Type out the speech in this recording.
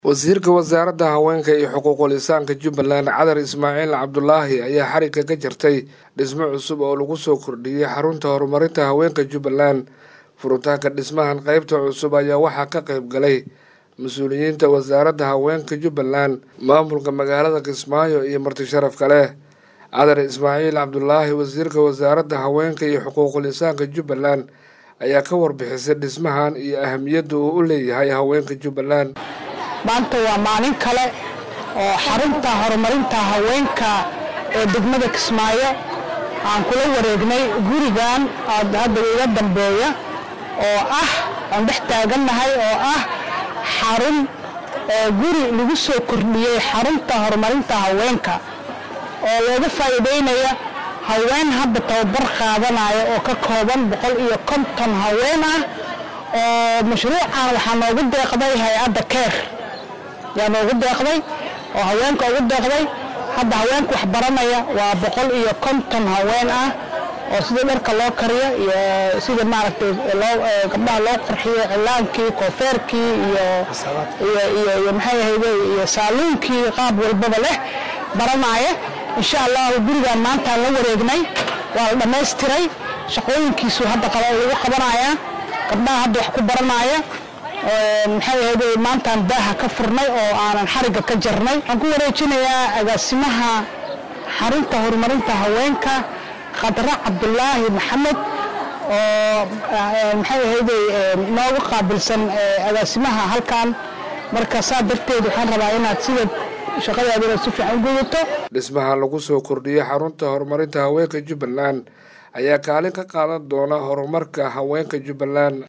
wasiirka wasaaradda haweenka iyo xuquuqul insaanka jubbaland cadar ismaaciil cabdulaahi ayaa xarigga ka jartay dhismo cusub oo lagu soo kordhiyey xarunta horumarinta haweenka jubbaland furitaanka dhismahan qeybta cusub ayaa waxaa ka qayb galay mas-uuliyiinta wasaaradda haweenka jubbaland maamulka magaalada kismaayo iyo marti sharaf kale cadar ismaaciil cabdulaahi wasiirka wasaaradda haweenka iyo xuquuqul insaanka jubbaland ayaa ka warbixisay dhismahan iyo ahamiyadda uu u leeyahay haweenka jubbaland maanta waa maalin kale oo xarunta horumarinta haweenka ee degmada kismaayo aan kula wareegnay gurigan hadda iga dambeeya oo ah aan dhex taagannahay oo ah xarun guri lagu soo kordhiyey xarunta horumarinta haweenka oo looga faa'iideynaya haween hadda tababar qaadanaya oo ka kooban boqol iyo konton haween ah oo mashruucan waxaa noogu deeqday hay-adda keer yaa noogu deeqday oo haweenka ugu deeqday hadda haweenka wax baranaya waa boqol iyo konton haween ah oo sida dharka loo kariyo iyo sida maaragtay gabdhaha loo qurxiyo cilaankii koofeerkii iyo iyo maxay ahayde iyo saaluunkii qaab walbaba leh baranaya insha allahu gurigan maantaan la wareegnay waa la dhammaystiray shaqooyinkiisu hadda lagu qabanaya gabdhaha hadda wax ku baranaya maxay ahayde maantaan daaha ka furnay oo aanan xarigga ka jarnay waxaan ku wareejinayaa agaasimaha xarunta horumarinta haweenka khadra cabdulaahi maxamed oo maxay ahayde nooga qaabilsan agaasimaha halkan marka saa darteed waxaan rabaa inaad sida shaqadaada inaad si fiican u gudato dhismaha lagu soo kordhiyey xarunta horumarinta haweenka jubbaland ayaa kaalin ka qaadan doona horumarka haweenka jubbaland